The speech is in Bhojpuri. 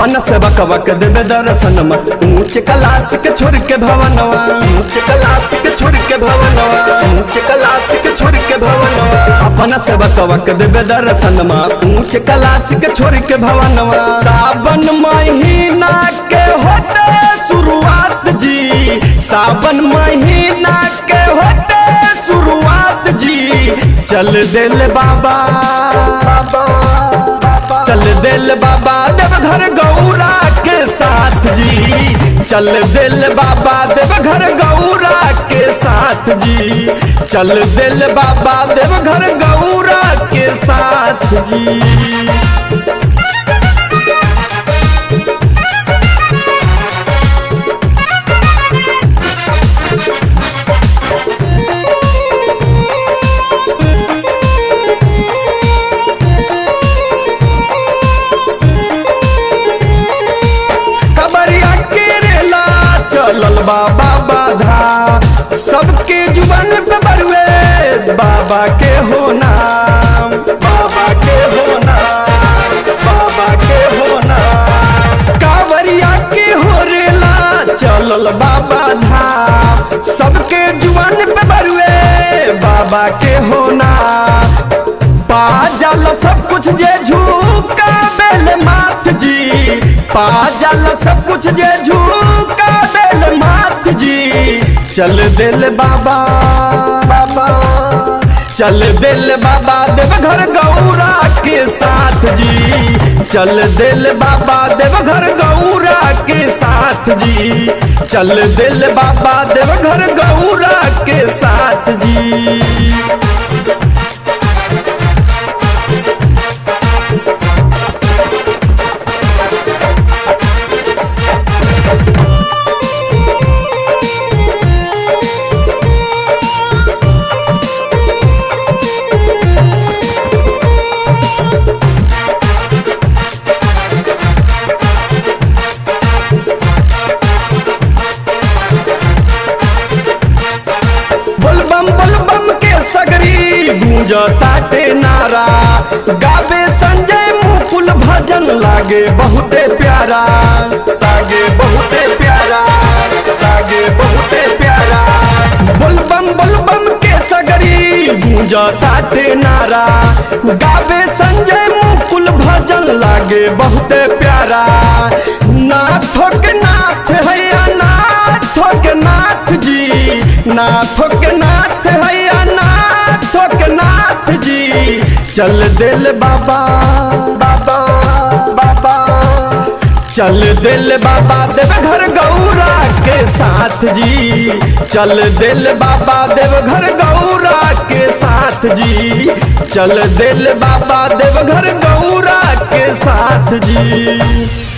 अपन से बक बक देवे दर्शनमा ऊंच कलास के छोड़ के भवनवा ऊंच कलास के छोड़ के भवनवा ऊंच कलास के छोड़ के भवनवा अपन से बक बक देवे दर्शनमा ऊंच कलास के छोड़ के भवनवा सावन महीना के होते शुरुआत जी सावन महीना के होते शुरुआत जी चल दिल बाबा चल दिल बाबा देवघर गौरा के साथ जी चल दिल बाबा देवघर गौरा के साथ जी चल दिल बाबा देवघर गौरा के साथ जी खबरिया केरेला चलल बाबा बाधा सबके जुबान पे बरुए बाबा के हो नाम बाबा के हो नाम बाबा के हो नाम कावरिया के हो रेला चलल बाबा धाम सबके जुबान पे बरुए बाबा के हो नाम पा जाल सब कुछ जे झूका बेल मात जी पा जाल सब कुछ जे झूका बेल मात जी चल दिल बाबा बाबा चल दिल बाबा देवघर गौरा के साथ जी चल दिल बाबा देवघर गौरा के साथ जी चल दिल बाबा देवघर गौरा के साथ जी बोलबम बोलबम के सगरी गूंज ताटे नारा गावे संजय मुकुल भजन लागे बहुते प्यारा लागे बहुते प्यारा लागे बहुते प्यारा बोलबम बोलबम के सगरी गूंज ताटे नारा गावे संजय मुकुल भजन लागे बहुते प्यारा नाथो के नाथ हैया नाथो के नाथ जी नाथो के नाथ हैया नाथो के नाथ जी चल दिल बाबा बाबा बाबा चल दिल बाबा देवघर गौरा के साथ जी चल दिल बाबा देवघर गौरा के साथ जी चल दिल बाबा देवघर गौरा के साथ जी